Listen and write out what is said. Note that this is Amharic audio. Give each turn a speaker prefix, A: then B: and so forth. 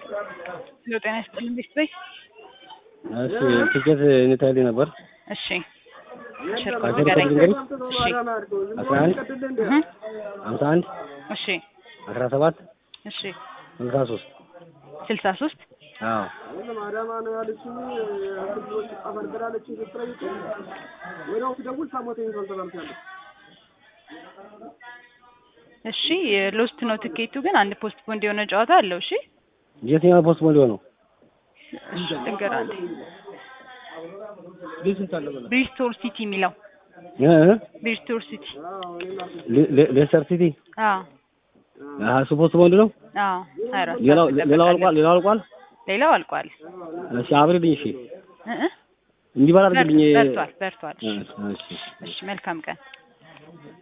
A: ሄሎ ጤና ይስጥልኝ ቤተሰብ
B: እሺ ትኬት እንታይልኝ ነበር።
A: እሺ ሽርኩ
B: አስር
A: ንገረኝ።
B: ቁጥር
A: እሺ
B: አስራ አንድ
A: እህ
B: ሀምሳ አንድ
A: እሺ
B: አስራ ሰባት
A: እሺ
B: ስልሳ ሶስት
A: ስልሳ ሶስት
B: አዎ
A: እሺ ሎስት ነው ትኬቱ ግን አንድ ፖስት ፖንድ የሆነ ጨዋታ አለው። እሺ
B: የትኛው ፖስት ሞል ነው?
A: እሺ ልንገር አንዴ ብሪስቶል ሲቲ የሚለው
B: እ እ
A: ብሪስቶል ሲቲ
B: ሌ- ሌ- ሌስተር ሲቲ
A: አዎ
B: አሀ እሱ ፖስት ሞል ነው።
A: አዎ ሀያ አራት
B: ሌላው
A: ሰዓት
B: ሌላው
A: ትጠብቃለህ።
B: አልቋል። ሌላው አልቋል።
A: ሌላው አልቋል።
B: እሺ አብሪልኝ። እሺ
A: እ እ
B: እንዲበላ አድርግልኝ።
A: በርቷል በርቷል።
B: እ
A: እሺ
B: እሺ
A: እሺ መልካም ቀን